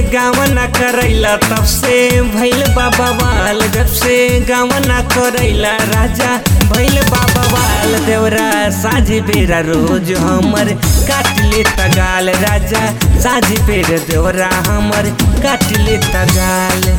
गावना करैला तब से भैल बाबा वाल जब से गावना करैला राजा भैल बाबा वाल देवरा साझी बेरा रोज हमर काट ले तगाल राजा साझी बेर देवरा हमर काट ले तगाल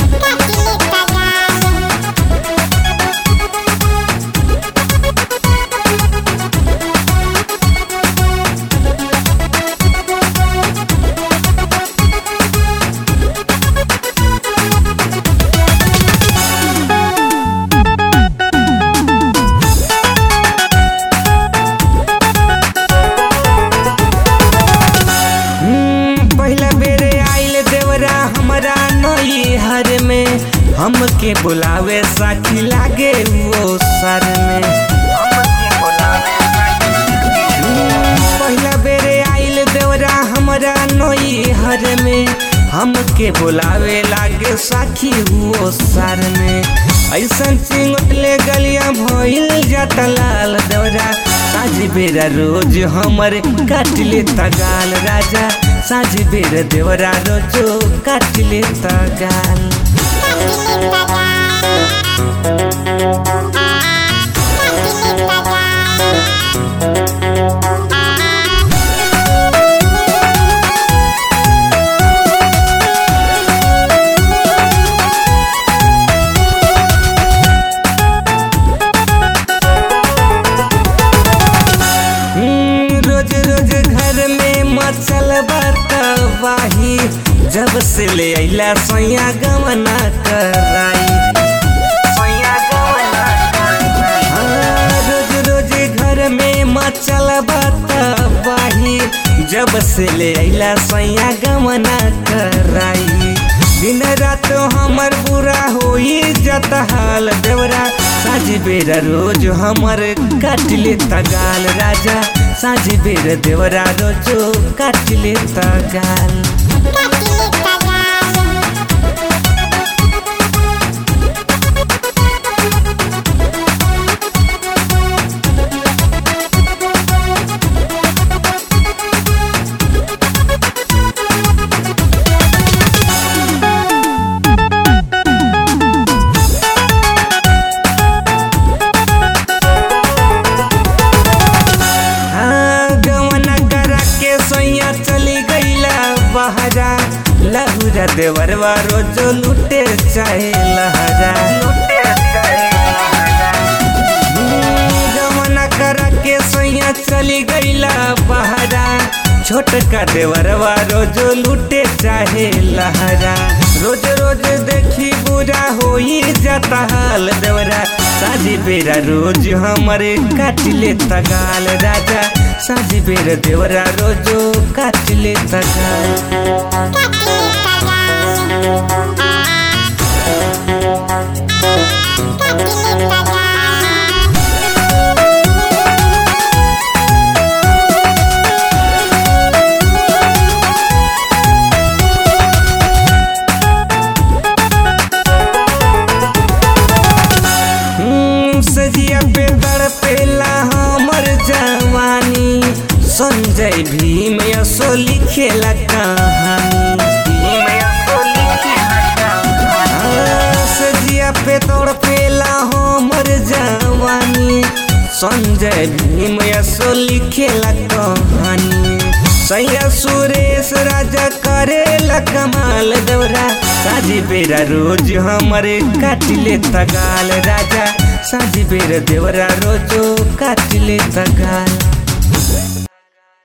हम्म, पहिला बेरे आइल देवरा हमरा नई हर में हमके बुलावे साथी लागे वो सर में हम्म, पहिला बेरे आइल देवरा हमरा नई हर में हमके बुलावे लागे साखी हुओ सर में ऐसन चिंगले गलिया भइल जाता लाल देवरा साझ बेरा रोज हमर काट ले तगाल राजा साझ बेर देवरा रोजो काट ले तगाल हम्म, रोज रोज घर में मचल बतवाही जब से ले अइला सैया गवना कराई हाँ, रोज रोज घर में मचल बतवाही जब से ले अइला सैया गवना कराई दिन रात हमर बुरा होई जत हाल देवरा साझ बेरा रोज हमर काट ले तगाल राजा साझ बेर देवरा रोजो काट ले तगाल हाँ, गवना करा के सैया चली गईला बहरा लहुरा देवरवा रोजो लुटे चाहे लहरा हम्म, गवना करा के सैया चली गईला बहरा छोटका देवरवा रोजो लुटे चाहे लहरा रोज रोज देखी बुरा होई जाता हाल देवरा साझी बेरा रोज हमरे काट ले तगाल राजा साझी बेरा देवरा रोजो काट ले तगाल हम्म, सजिया पे तड़पेला हमर जवानी संजय भीम यसो लिखेला कहानी हाँ, सजिया पे तड़पेला हमर जवानी संजय भीम यसो लिखेला कहानी सैया सुरेश राजा करेला कमाल दौरा साझी बेरा रोज हमरे काट ले तगाल राजा साझी बेरा देवरा रोजो काट ले तगाल